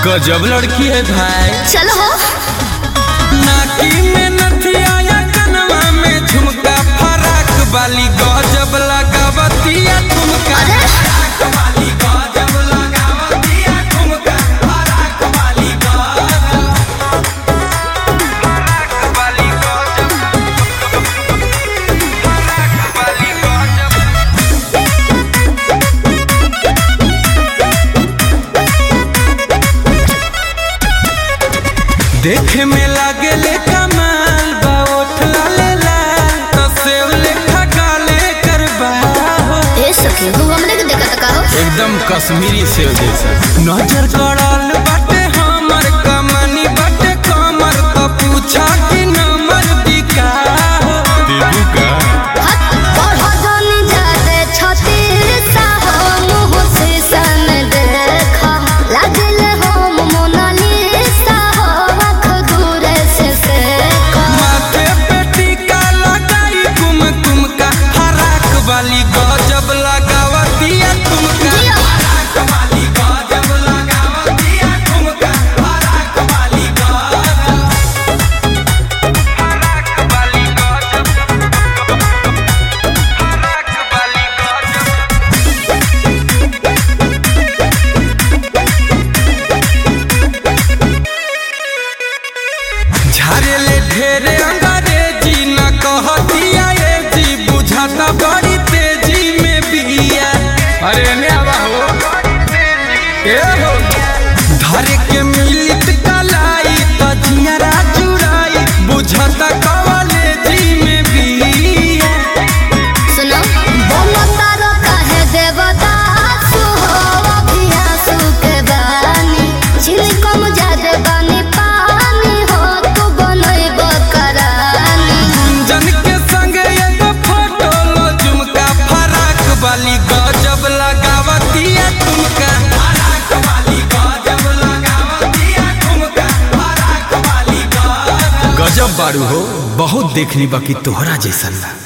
गजब लड़की है भाई चलो हो नाकी में नथिया या कनवा में झुमका फराक वाली गजब लगावतिया ठुमका अरे फराक वाली गजब लगावतिया ठुमका फराक वाली गजब फराक वाली गजब फराक वाली गजब देखे में लागे ले कमाल बा ओठ लाले लाल तो सेव लेखा काले करबा हो ए सखी तू हमरे के देखत का हो एकदम कश्मीरी सेव जैसा नजर गड़ल बाटे हमर कमनी बाटे कमर तो पूछा कि नंबर दिका हो देबू का हट और हो जानी जाते छती सा हो मुँह से सन देखा लागल हो मोनालिसा हो आँख दूर से देखा माथे पे टीका लगाई कुम कुम का फराक वाली गजब लगावतिया तुमका जिया। फराक वाली गजब लगावतिया तुमका फराक वाली गजब फराक वाली गजब फराक वाली गजब झारे ले ढेरे अंग्रेजी न कहतिया ए जी बुझाता बड़ी तेजी में बिया अरे ने आवा हो ए हो धरे के मिलित कलाई त जियरा चुराई बुझाता कवले जी में बिया सुनो बोलो तारो काहे देवता सुहो अभियासु के बानी छिलकम जादे बानी पानी हो तू बनैब करानी गुंजन के संग एगो फोटो लो झुमका फराक वाली गजब लगावतिया तुमका फराक वाली गजब लगावतिया तुमका फराक वाली गजब गजब बारू हो बहुत देखनी बाकी तोहरा जैसन ना